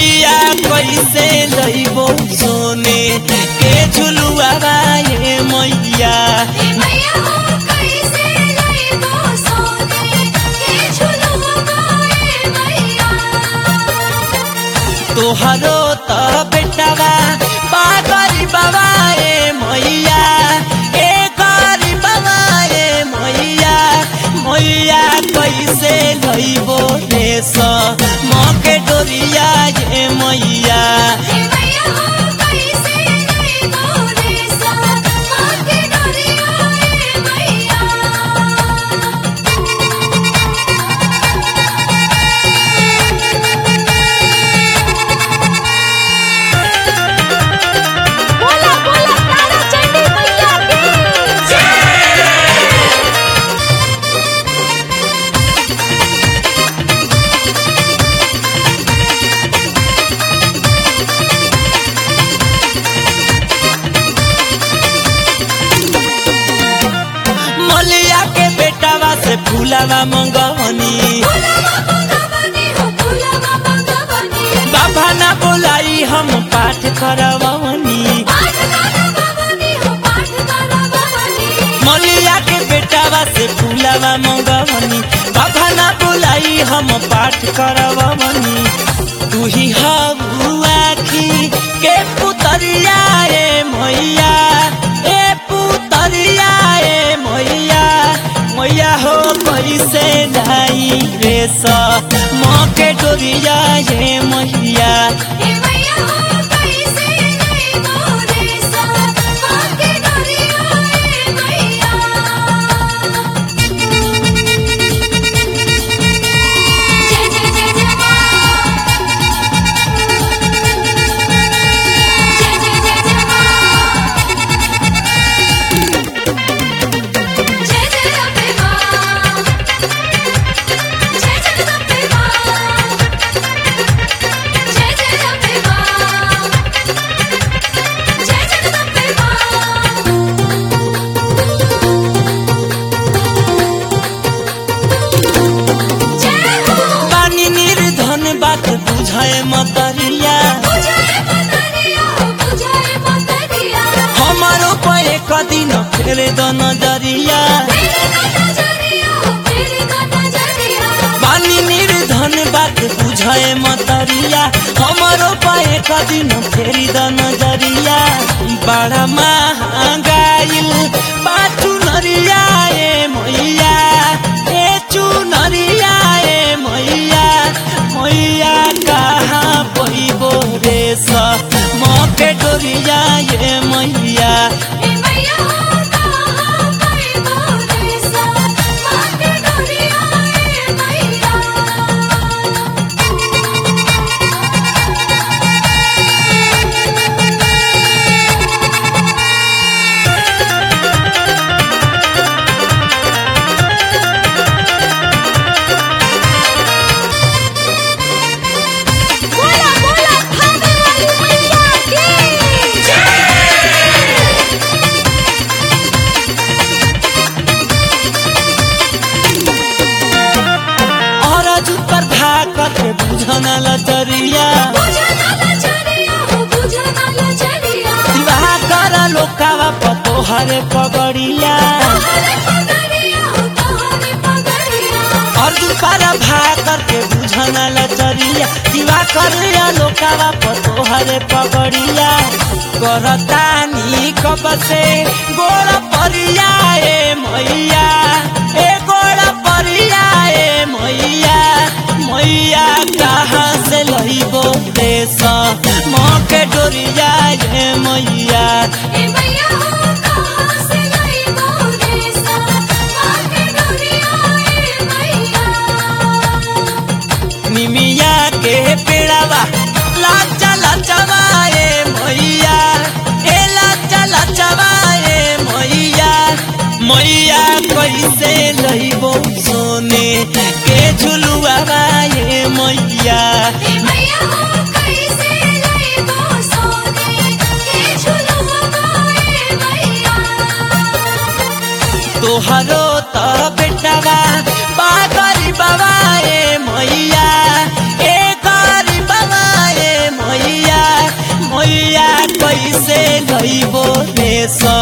मैया कैसे लइबो सोने के झुलुआ ये मैया हे मैया हो कैसे लइबो सोने के झुलुआ ए मैया तोहरो त बेटावा बा गरीबवा ए मैया ए गरीबवा ए मैया मैया कैसे लइबो देश मके डोरिया ये मैया हे मैया हो कैसे लइबो देश माके डोरिया ए मैया बोला बोला तारा चंडी मैया की जय मलिया के बेटावा से फूलावा मंगवनी फुलवा मंगवनी हो फुलवा मंगवनी बाबा ना बोलाई हम पाठ करवनी पाठ करवनी हो पाठ करवनी मलिया के बेटावा से फूलावा मंगवनी बाबा ना बोलाई हम पाठ करवनी तू ही आखी के पुतरिया ए मैया ए पुतरिया ए मैया मैया हो कैसे लाई रे सा मके डोरिया ये मैया हे मैया हो कैसे लइबो देश माके डोरिया ए मैया जय जय जय जय मां जय जय जय जय मां जय जय अम्बे मां जय जय अम्बे मां जय जय अम्बे मां जय जय अम्बे मां जय हो पानी निर्धन बात बुझाए मतरिया बुझाए मतरिया हो बुझाए मतरिया हमारो पे कदिन फेर द नजरिया तेरे का नजरिया हो तेरे का नजरिया पानी निर्धन बात बुझाए मतरिया हमारो पे कदिन फेर द नजरिया बड़ा महंगाइल बाचू नरिया ए मैया ए चुनरिया ए मैया मैया कहाँ पैबो रे स मके डोरिया ये मैया हे मैया हो कहाँ पैबो देश माके डोरिया ए मैया बोला बोला खाने वाली मैया की जय और पर भाकत बुझन लचरिया बुझना लचरिया हो बुझना लचरिया विवाह कर लोकावा पतो हरे पगड़िया तोहरे पगड़िया हो तोहरे पगड़िया अर्जुन पर भाकर के बुझन लचरिया विवाह कर लोकावा पतो हरे पगड़िया करतानी कब से गोड़ परिया ए मैया ए गोड़ परिया ए मैया मैया कहाँ से लइबो देश मके डोरिया ए मैया हे मैया हो कहाँ से लइबो देश माके डोरिया ए मैया निमिया के पेड़ावा लाचा लाचावा ए मैया ए लाचा लाचावा ए मैया मैया कैसे लइबो सोने के झुलुआ ए मैया हे मैया हो कैसे लइबो सोने के झुलुआ ए मैया तोहरो त बेटावा बा गरीबवा ए मैया ए गरीबवा ए ले लइबो रेशम